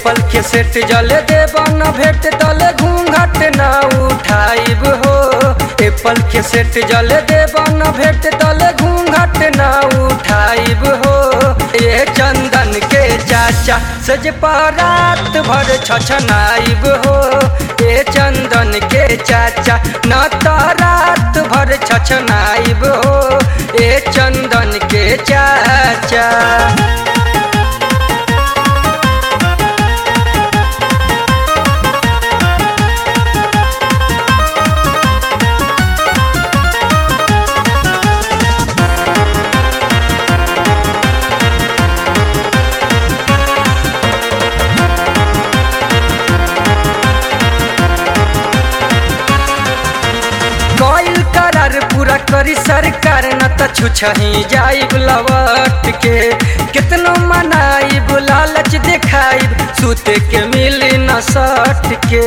Apple के set जले देब न भेट तले घूंघट न उठाइब हो एप्पल के सेट जले देब न भेट तले घूंघट न उठाइब हो ये चंदन के चाचा सज रात भर छछनाइब हो ये चंदन के चाचा न तो रात भर छछनाइब हो ये चंदन के चाचा गइल करार पूरा करी सरकार न त छुछही जाइब लवट के कितनो मनाइब लालच देखाइब सूते के मिली न सट के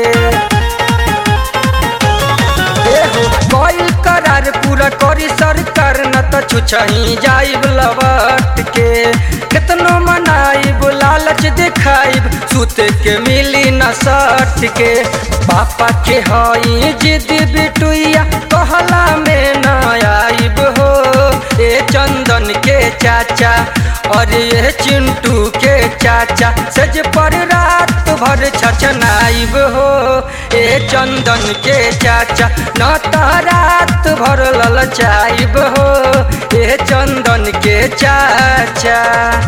एहो गइल करार पूरा करी सरकार न त छुछही जाइब लवट के कितनो मनाइब लालच देखाइब सूते के मिली न सट के पापा के हई जिद बिटुइया कहला में न आइब हो ए चंदन के चाचा और ये चिंटू के चाचा सज पर रात भर छछनाइब हो ए चंदन के चाचा न तो रात भर ललचाइब हो ए चंदन के चाचा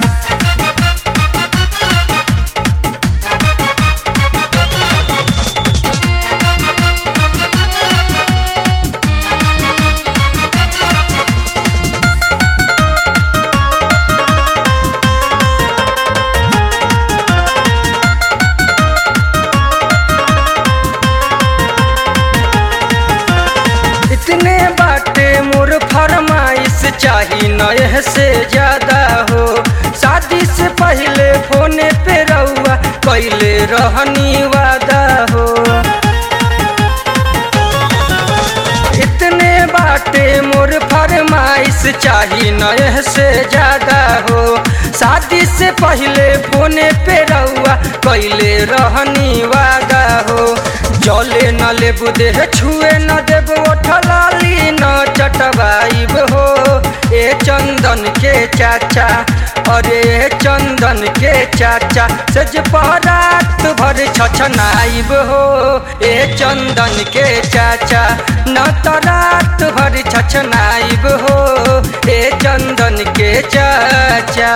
इतने बाटे मोर फरमाइश चाही नए से ज्यादा हो शादी से पहले फोने पे रहुआ कैले रहनी वादा हो इतने बाटे मोर फरमाइश चाही नए से ज्यादा हो शादी से पहले फोने पे रहुआ कैले रहनी वादा हो जले न लेबू देह छुए न देब ओठलाली न चटवाइब हो ए चंदन के चाचा अरे चंदन के चाचा सज रात भर छछनाइब हो ए चंदन के चाचा न तो रात भर छछनाइब हो ए चंदन के चाचा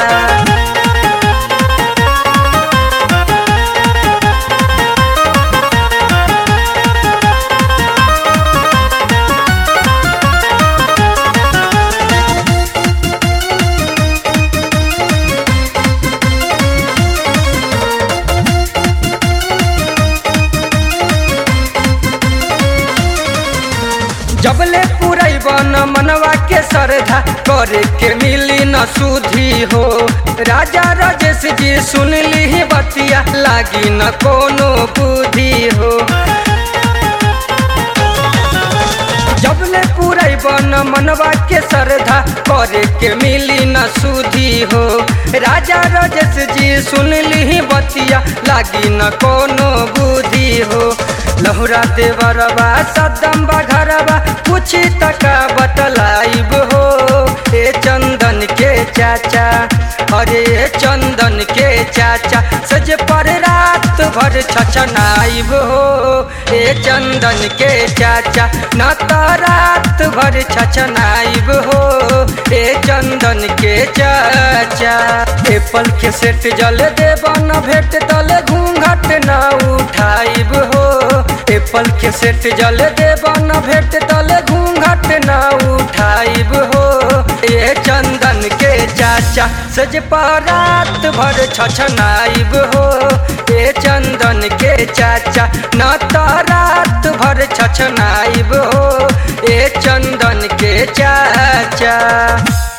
जबले पुरैब न मनवा के श्रद्धा करे के मिली न सुधी हो राजा राजेश जी सुन ली बतिया लागी न कोनो बुद्धि हो जबले पुरैब न मनवा के श्रद्धा करे के मिली न सुधी हो राजा राजेश जी सुन ली बतिया लागी न कोनो बुद्धि हो लहुरा देवरबा सदम बघरबा पूछी तका बतलाइब हो ए चंदन के चाचा अरे चंदन के चाचा सज पर रात भर छछनाइब हो ए चंदन के चाचा न तो रात भर छछनाइब हो ए चंदन के चाचा एप्पल के सेट जल देब न भेट तले घूंघट न उठाइब हो एप्पल के सेट जल देब न भेट तले घूंघट न उठाइब हो ए चंदन के चाचा सज रात भर छछनाइब हो ए चंदन के चाचा न तो रात भर छछनाइब हो ए चंदन के चाचा